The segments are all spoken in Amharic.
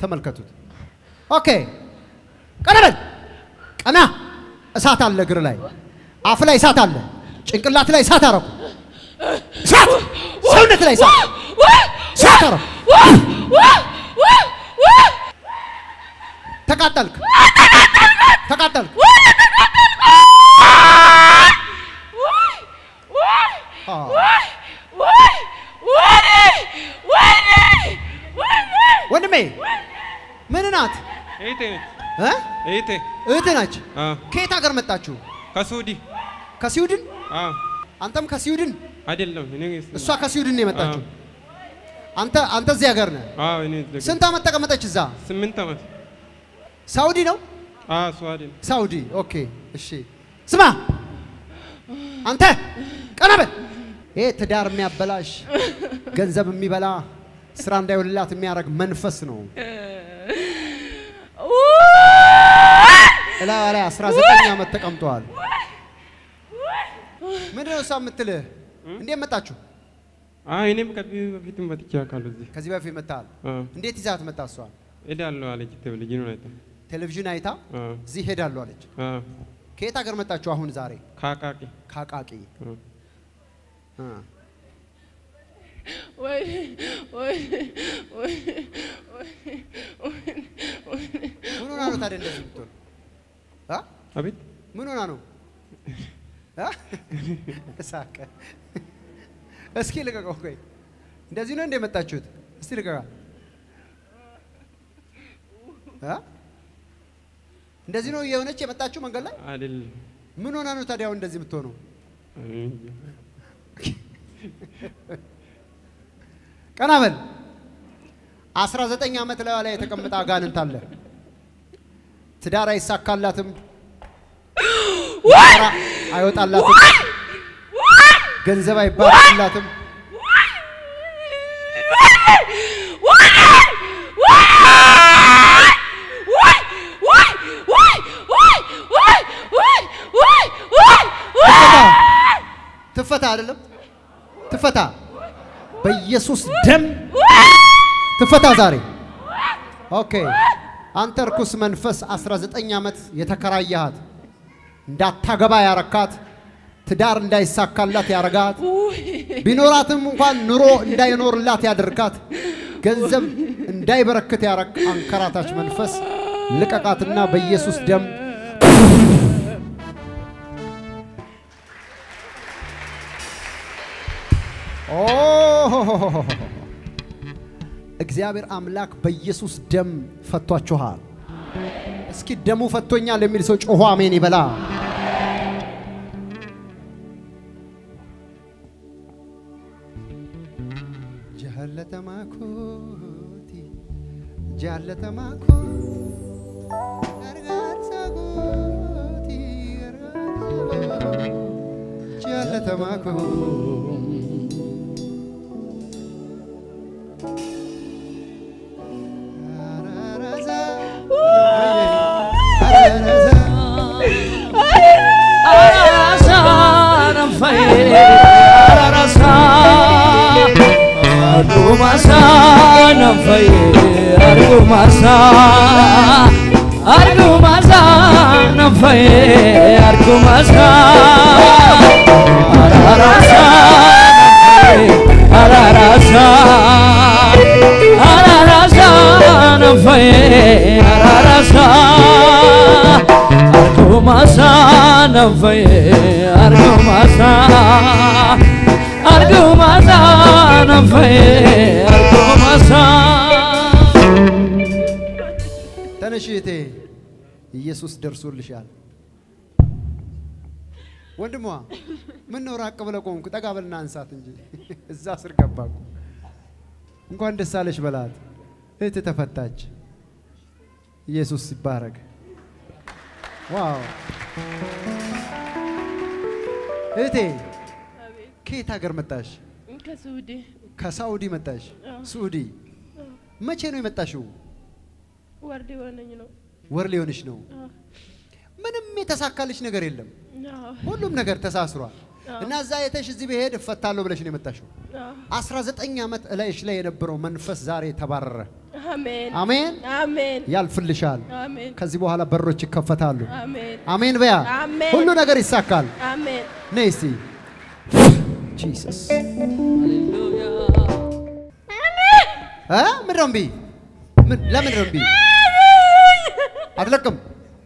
ተመልከቱት። ኦኬ ቀና በል ቀና። እሳት አለ እግር ላይ፣ አፍ ላይ እሳት አለ፣ ጭንቅላት ላይ እሳት አረኩ። እሳት ሰውነት ላይ እሳት እሳት አረኩ። ተቃጠልክ፣ ተቃጠልክ። አዎ። ወንድሜ ምን ናት? እህቴ ነች። እ? እህቴ እህት ናች። አዎ፣ ከየት ሀገር መጣችሁ? ከሱዲ ከስዊድን? አዎ፣ አንተም ከስዊድን? አይደለም እኔ እሷ ከስዊድን ነው የመጣችው። አንተ አንተ እዚህ ሀገር ነህ። አዎ፣ እኔ እዚህ ስንት ዓመት ተቀመጠች እዛ? ስምንት ዓመት ሳውዲ ነው? አዎ፣ ስዋድን ሳውዲ። ኦኬ እሺ። ስማ አንተ ቀና በል። ይሄ ትዳር የሚያበላሽ ገንዘብ የሚበላ ስራ እንዳይውልላት የሚያደርግ መንፈስ ነው። እላ ላይ 19 ዓመት ተቀምጠዋል። ምንድን ነው እሷ የምትልህ? እንዴት መጣችሁ? አዎ፣ እኔም ከዚህ በፊት መጥቼ አውቃለሁ እዚህ ከዚህ በፊት መጣል። አዎ፣ እንዴት ይዛት መጣ? እሷ እሄዳለሁ አለች ቴሌቪዥኑን አይታ ቴሌቪዥን አይታ አዎ፣ እዚህ ሄዳለሁ አለች። አዎ፣ ከየት ሀገር መጣችሁ? አሁን ዛሬ ከአቃቂ ከአቃቂ አዎ። እ። ምን ሆና ነው ታዲያ እንደዚህ የምትሆን? አ? አቤት ምን ሆና ነው? አ? ሳቀ። እስኪ ልቀቀው። ቆይ እንደዚህ ነው እንደ የመጣችሁት? እስቲ ልቀቃ። አ? እንደዚህ ነው የሆነች የመጣችሁ መንገድ ላይ? አይደለም ምን ሆና ነው ታዲያ አሁን እንደዚህ የምትሆነው? እኔ እንጃ። ቀና በል። 19 ዓመት ላይ ላይ የተቀመጠ አጋንንት አለ። ትዳር አይሳካላትም፣ ስራ አይወጣላትም፣ ገንዘብ አይባረክላትም። ትፈታ ትፈታ፣ አይደለም ትፈታ፣ በኢየሱስ ደም ትፈታ ዛሬ። ኦኬ አንተ እርኩስ መንፈስ 19 ዓመት የተከራያሃት እንዳታገባ ያረካት ትዳር እንዳይሳካላት ያረጋት ቢኖራትም እንኳን ኑሮ እንዳይኖርላት ያደርጋት ገንዘብ እንዳይበረክት ያረግ አንከራታች መንፈስ ልቀቃትና በኢየሱስ ደም ኦ እግዚአብሔር አምላክ በኢየሱስ ደም ፈቷችኋል። እስኪ ደሙ ፈቶኛል የሚል ሰው ጮሆ አሜን ይበላ። ጃለተማኮቲ ጃለተማኮ ገርጋርሳ ጎቲ ገርጋርሳ ጃለተማኮ ተነሽ እህቴ፣ ኢየሱስ ደርሶልሻል። ወንድሟ ምን ነው ራቅ ብለህ ቆምክ? ጠጋ በልና አንሳት እንጂ እዛ ስር ገባ እኮ። እንኳን ደስ አለሽ በላት። እህት ተፈታች። ኢየሱስ ይባረክ። ዋው እህቴ ከየት ሀገር መጣሽ? ከሱዲ ከሳኡዲ መጣሽ? አዎ። ሱዲ መቼ ነው የመጣሽው? ወርድ የሆነኝ ነው። ወር ሊሆንሽ ነው። አዎ። ምንም የተሳካልሽ ነገር የለም። አዎ። ሁሉም ነገር ተሳስሯል። አዎ። እና እዛ የተሽ እዚህ ብሄድ እፈታለሁ ብለሽ ነው የመጣሽው። አዎ። 19 ዓመት እላይሽ ላይ የነበረው መንፈስ ዛሬ ተባረረ። አሜን አሜን። አሜን ያልፍልሻል። አሜን ከዚህ በኋላ በሮች ይከፈታሉ። አሜን አሜን በያ አሜን። ሁሉ ነገር ይሳካል። አሜን ነይ እስቲ ጂሰስ እ ምንድን ነው እምቢ? ምን ለምንድን ነው እምቢ? አትለቅም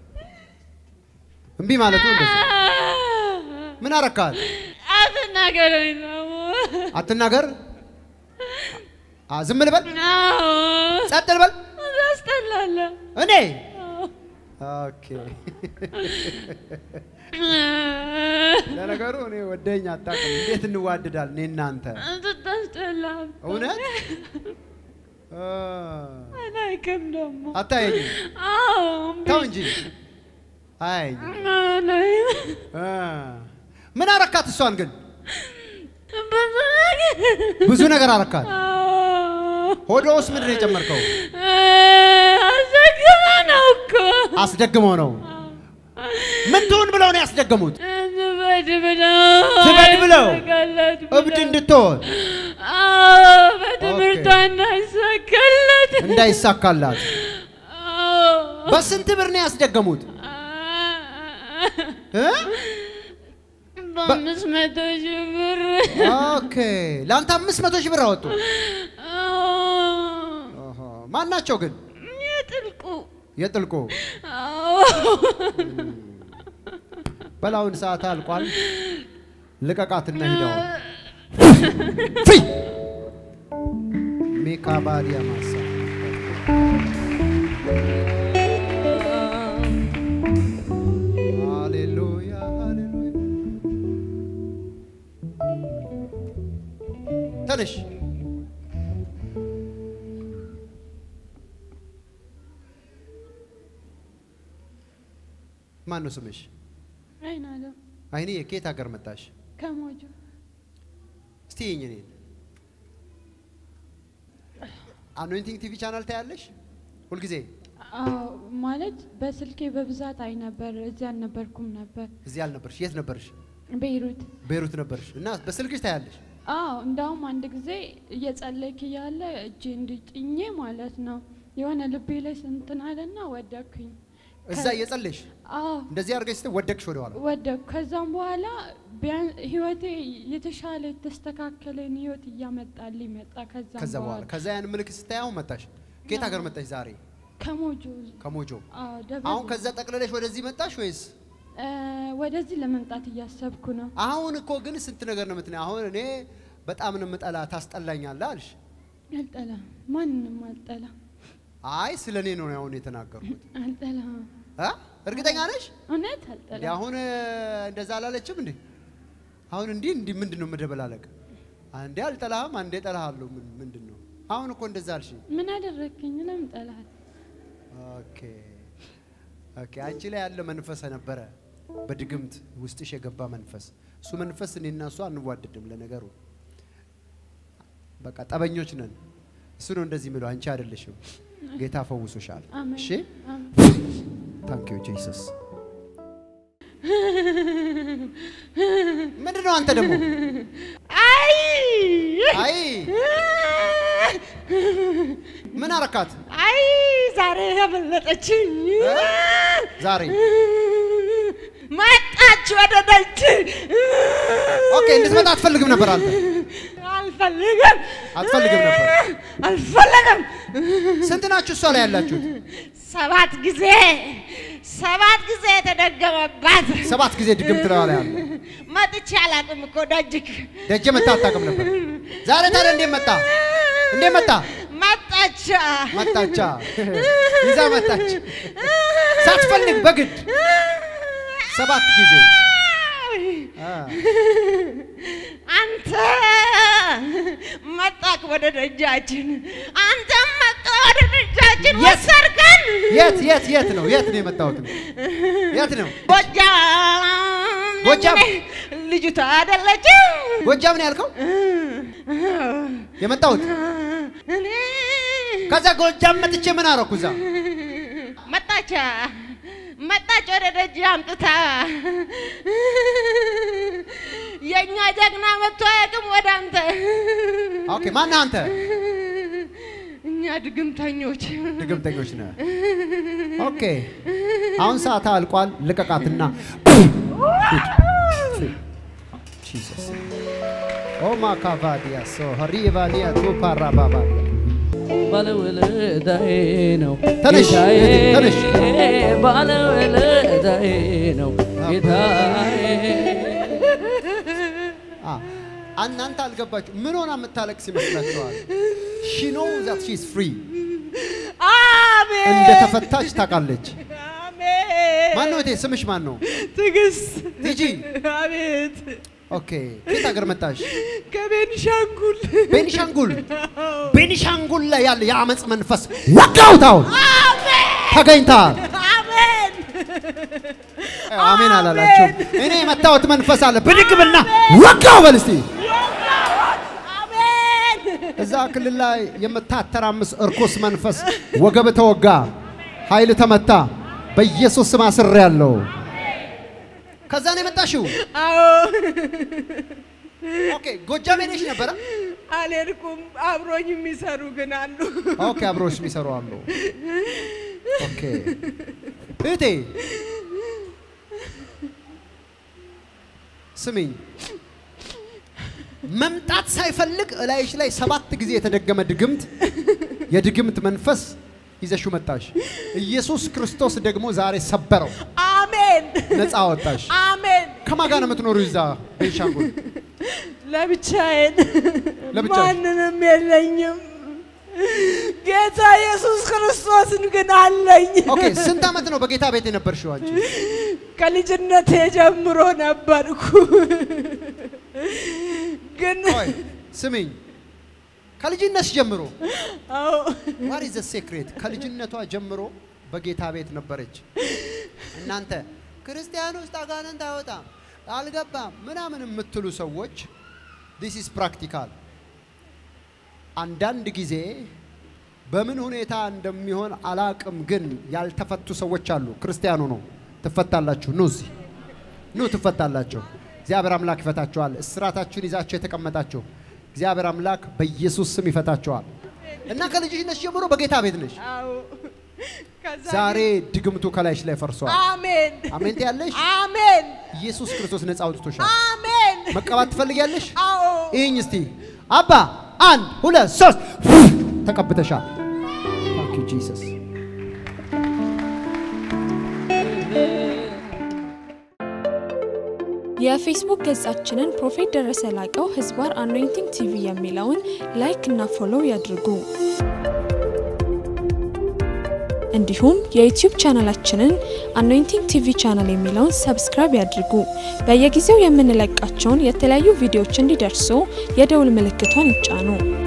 እምቢ ማለቱ እንደዚህ ምን አረካል? አትናገረኝ ነው። አትናገር። አ ዝም ልበል? አዎ፣ ጸጥ ልበል? ታስጠላለህ። እኔ ኦኬ። ለነገሩ እኔ ወደኝ አታውቅም። እንዴት እንዋደዳል እኔ እናንተ ታስጠላህ። እውነት አ፣ አላይክም ደግሞ። አታየኝም? አዎ፣ እምቢ። ተው እንጂ አያየኝም። አላይም። አ፣ ምን አረካት? እሷን ግን ብዙ ነገር ብዙ ነገር አረካት። አዎ፣ ሆዷ ውስጥ ምንድን ነው የጨመርከው? አስደግመህ ነው እኮ። አስደግመው ነው። ምን ትሁን ብለው ነው ያስደገሙት? ትበድ ብለው ትበድ ብለው? አይሳካላት እብድ ብለው። እንድትሆን አዎ፣ በትምህርቷ እንዳይሳካላት። እንዳይሳካላት። አዎ። በስንት ብር ነው ያስደገሙት? እ? በአምስት መቶ ሺህ ብር ኦኬ ለአንተ አምስት መቶ ሺህ ብር አወጡ። ኦሆ። ማን ናቸው ግን? የጥልቁ የጥልቁ አዎ። በላውን ሰዓት አልቋል። ልቀቃትና ሂደው ፍሪ ሜካባዲያ ማሳ ሃሌሉያ ሃሌሉያ። ተነሽ ማን ነው ስምሽ? አይናለም አይኔ ከየት ሀገር መጣሽ? ከሞጆ እስቲ ይኝ እኔን አኖይንቲንግ ቲቪ ቻናል ታያለሽ ሁልጊዜ? አዎ ማለት በስልኬ በብዛት አይ ነበር። እዚህ አልነበርኩም ነበር። እዚህ አልነበርሽ? የት ነበርሽ? ቤይሩት። ቤይሩት ነበርሽ እና በስልክሽ ታያለሽ? አዎ እንዳውም አንድ ጊዜ እየጸለይክ እያለ እጄ እንዲጭኜ ማለት ነው የሆነ ልቤ ላይ ስንትን አለና ወደኩኝ። እዛ እየጸለሽ አዎ እንደዚህ አድርገሽ ስትይ ወደቅሽ ወደኋላ። ወደኩ። ከዛም በኋላ ቢያን ህይወቴ የተሻለ የተስተካከለን ህይወት እያመጣልኝ መጣ። ከዛም ከዛ በኋላ በኋላ ከዛ ያን ምልክት ስታይ አሁን መጣሽ። ከየት ሀገር መጣሽ ዛሬ? ከሞጆ ከሞጆ። አዎ ደብረ አሁን ከዛ ጠቅልለሽ ወደዚህ መጣሽ ወይስ? እ ወደዚህ ለመምጣት እያሰብኩ ነው። አሁን እኮ ግን ስንት ነገር ነው የምትነው። አሁን እኔ በጣም ነው የምጠላ ታስጠላኛለህ አልሽ። አልጠላም፣ ማንንም አልጠላም፣ አይ ስለ እኔ ነው አሁን የተናገርኩት። አልጠላም፣ አ? እርግጠኛ ነሽ? እውነት እንዴ አልጠላም። አሁን እ፣ እንደዛ አላለችም እንዴ? አሁን እንዲህ እንዲህ ምንድን ነው መደበላለቅ? አንዴ አልጠላህም፣ አንዴ ጠላሃለሁ። ምን ምንድን ነው አሁን እኮ እንደዛ አልሽ። ምን አደረግክኝ? ለምን ጠላህ? ኦኬ ኦኬ። አንቺ ላይ ያለ መንፈስ ነበረ፣ በድግምት ውስጥሽ የገባ መንፈስ። እሱ መንፈስ እኔና እሱ አንዋደድም። ለነገሩ በቃ ጠበኞች ነን። እሱ ነው እንደዚህ የሚለው፣ አንቺ አይደለሽም። ጌታ ፈውሶሻል። አሜን። እሺ አሜን። ታንክ ዩ ጂሰስ። ምንድን ነው አንተ ደግሞ? አይ አይ ምን አረካት አይ ዛሬ ያመለጠችኝ እ? ዛሬ? መጣች ወደ ደጅ። ኦኬ እንድትመጣ አትፈልግም ነበር አንተ? አልፈልግም አትፈልግም ነበር? አልፈልግም። ስንት ናችሁ እሷ ላይ ያላችሁት? ሰባት ጊዜ ሰባት ጊዜ የተደገመባት ሰባት ጊዜ ድግምት ላይ ያለ መጥቼ አላውቅም እኮ ደጅክ ደጀ መጣ አታውቅም ነበር። ዛሬ ታዲያ እንዴት መጣ? እንዴት መጣ? መጣች መጣቻ ይዛ መጣች ሳትፈልግ በግድ ሰባት ጊዜ አ፣ አንተ መጣክ ወደ ደጃችን፣ አንተም መጣ ወደ ደጃችን የት? ወሰድከን። የት የት የት ነው የት ነው የመጣሁት? የት ነው ጎጃም ጎጃም? ልጅቷ አይደለችም። ጎጃም ነው ያልከው የመጣሁት? እኔ ከዛ ጎጃም መጥቼ ምን አረኩ? እዛ መጣቻ መጣች ወደ ደጅ አምጥታ የእኛ ጀግና መጥቶ አያውቅም ወደ አንተ ኦኬ ማነህ አንተ? እኛ ድግምተኞች ድግምተኞች ነህ። ኦኬ አሁን ሰዓት አልቋል። ልቀቃትና ጂሰስ ኦማ ካቫዲያ ሶ ሪቫሊያ ቱፓራባባ ባለውለታዬ ነው ተነሽ፣ ጌታዬ፣ ተነሽ። ባለውለታዬ ነው ጌታዬ። አ እናንተ አልገባችሁ። ምን ሆና የምታለቅስ ይመስላችኋል? ሺ ኖ ዛት ሺ ኢዝ ፍሪ አሜን እንደተፈታች ታውቃለች። አሜን ማን ነው እቴ? ስምሽ ማን ነው? ትዕግስት ቲጂ አቤት ኦኬ። ከየት ሀገር መጣሽ? ከቤንሻንጉል ቤኒሻንጉል ቤኒሻንጉል ላይ ያለ የአመፅ መንፈስ ወጋውት አሁን ተገኝተሃል። አሜን አሜን አላላችሁም? እኔ የመታወት መንፈስ አለ። ብድግ ብልና ወጋው በል እስቲ። አሜን እዛ ክልል ላይ የምታተራምስ እርኩስ መንፈስ ወገብ ተወጋ፣ ኃይል ተመታ። በኢየሱስ ስም አስሬያለሁ። ከዛ ነው የመጣሽው? አዎ ኦኬ። ጎጃም ሄደሽ ነበረ? አልሄድኩም አብሮኝ የሚሰሩ ግን አሉ ኦኬ። አብሮሽ የሚሰሩ አሉ። ኦኬ። እህቴ ስሚኝ፣ መምጣት ሳይፈልግ እላይሽ ላይ ሰባት ጊዜ የተደገመ ድግምት የድግምት መንፈስ ይዘሽው መጣሽ። ኢየሱስ ክርስቶስ ደግሞ ዛሬ ሰበረው፣ አሜን ነፃ አወጣሽ። አሜን ከማን ጋር ነው የምትኖሪው? እዛ ቤንሻንጉል ለብቻዬን ለብቻሽ? ማንንም የለኝም ጌታ ኢየሱስ ክርስቶስን ግን አለኝ ኦኬ። ስንት ዓመት ነው በጌታ ቤት የነበርሽው አንቺ? ከልጅነቴ ጀምሮ ነበርኩ ግን ቆይ ስሚኝ፣ ከልጅነትሽ ጀምሮ አዎ ዋት ኢዝ ዘ ሴክሬት? ከልጅነቷ ጀምሮ በጌታ ቤት ነበረች። እናንተ ክርስቲያን ውስጥ አጋንንት አይወጣም አልገባም ምናምን የምትሉ ሰዎች ዲስ ኢዝ ፕራክቲካል። አንዳንድ ጊዜ በምን ሁኔታ እንደሚሆን አላቅም፣ ግን ያልተፈቱ ሰዎች አሉ። ክርስቲያኑ ነው ትፈታላችሁ። ኑ እዚህ ኑ ትፈታላችሁ። እግዚአብሔር አምላክ ይፈታችኋል። እስራታችሁን ይዛችሁ የተቀመጣችሁ እግዚአብሔር አምላክ በኢየሱስ ስም ይፈታችኋል። እና ከልጅነት ጀምሮ በጌታ ቤት ነሽ። አዎ ከዛ ዛሬ ድግምቱ ከላይሽ ላይ ፈርሷል። አሜን አሜን ትያለሽ። አሜን ኢየሱስ ክርስቶስ ነፃ አውጥቶሻል። አሜን መቀባት ትፈልጊያለሽ? አዎ ይህኝ እስቲ አባ አንድ ሁለት ሶስት ተቀብተሻል። ታንክ ዩ ጂሰስ። የፌስቡክ ገጻችንን ፕሮፌት ደረሰ ላቀው ህዝባር አኖይንቲንግ ቲቪ የሚለውን ላይክ እና ፎሎው ያድርጉ። እንዲሁም የዩቲዩብ ቻናላችንን አኖይንቲንግ ቲቪ ቻናል የሚለውን ሰብስክራይብ ያድርጉ። በየጊዜው የምንለቃቸውን የተለያዩ ቪዲዮዎች እንዲደርሱ የደውል ምልክቷን ይጫኑ።